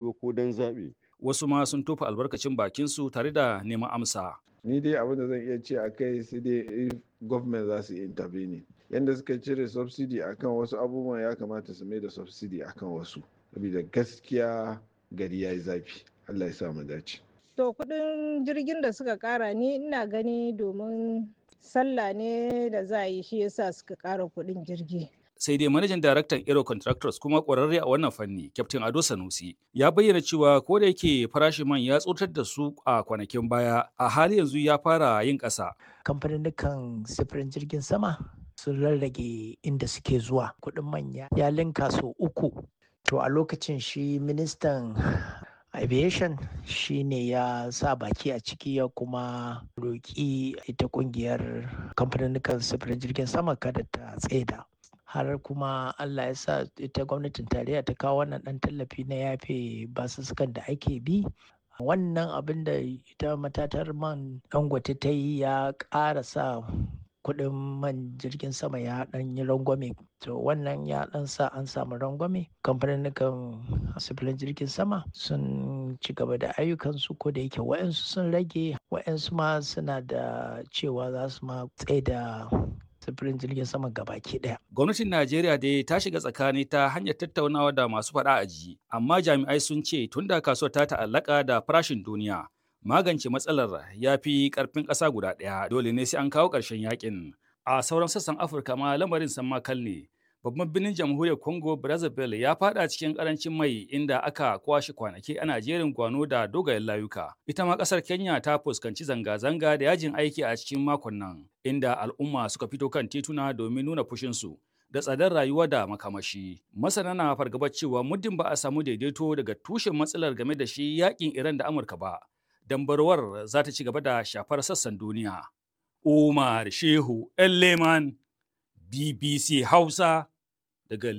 ba ko don zaɓe. Wasu ma sun tofa albarkacin bakinsu tare da neman amsa. Ni dai abin da zan iya ce a kai sai dai if government za su intervene. Yanda suka cire subsidy akan wasu abubuwan ya kamata su mai da subsidy akan wasu. Saboda gaskiya gari ya yi zafi. Allah ya sa mu dace. To kuɗin jirgin da suka ƙara ni ina gani domin sallah ne da za a yi shi yasa suka ƙara kuɗin jirgi. sai dai manajan daraktan Aero Contractors kuma ƙwararre a wannan fanni, Captain Ado Sanusi, ya bayyana cewa ko da yake farashin man ya tsotar da su a kwanakin baya, a hali yanzu ya fara yin ƙasa. Kamfanin sifirin jirgin sama sun rarrage inda suke zuwa kuɗin manya ya linka sau uku. To a lokacin shi ministan aviation shi ne ya sa baki a ciki ya kuma roƙi ita ƙungiyar kamfanin sifirin jirgin sama kada ta tsaida. har kuma Allah ya sa ita gwamnatin tarayya ta kawo wannan ɗan tallafi na yafe basussukan da ake bi wannan abin da ita matatar man dangote ta yi ya ƙara sa kuɗin man jirgin sama ya ɗan yi rangwame to wannan ya ɗan sa an samu rangwame kamfanin sufurin jirgin sama sun ci gaba da ayyukansu ko da yake wa'yansu sun rage wa'yansu ma suna da cewa za su ma tsaye da sufurin jirgin sama gabaki daya. Gwamnatin Najeriya dai ta shiga tsakani ta hanyar tattaunawa da masu faɗa a ji, amma jami'ai sun ce tun da kasuwar ta ta'allaka da farashin duniya, magance matsalar ya fi ƙarfin ƙasa guda ɗaya dole ne sai an kawo ƙarshen yakin. A sauran sassan Afirka ma lamarin san makal ne. Babban birnin jamhuriyar Congo Brazzaville ya fada cikin karancin mai inda aka kwashe kwanaki ana jerin gwano da dogayen layuka. Ita ma kasar Kenya ta fuskanci zanga-zanga da yajin aiki a cikin makon nan, inda al'umma suka fito kan tituna domin nuna fushinsu da tsadar rayuwa da makamashi. Masana na fargabar cewa muddin ba a samu daidaito daga tushen matsalar game da shi yakin Iran da Amurka ba, dambarwar za ta ci gaba da shafar sassan duniya. Umar Shehu Leman BBC Hausa daga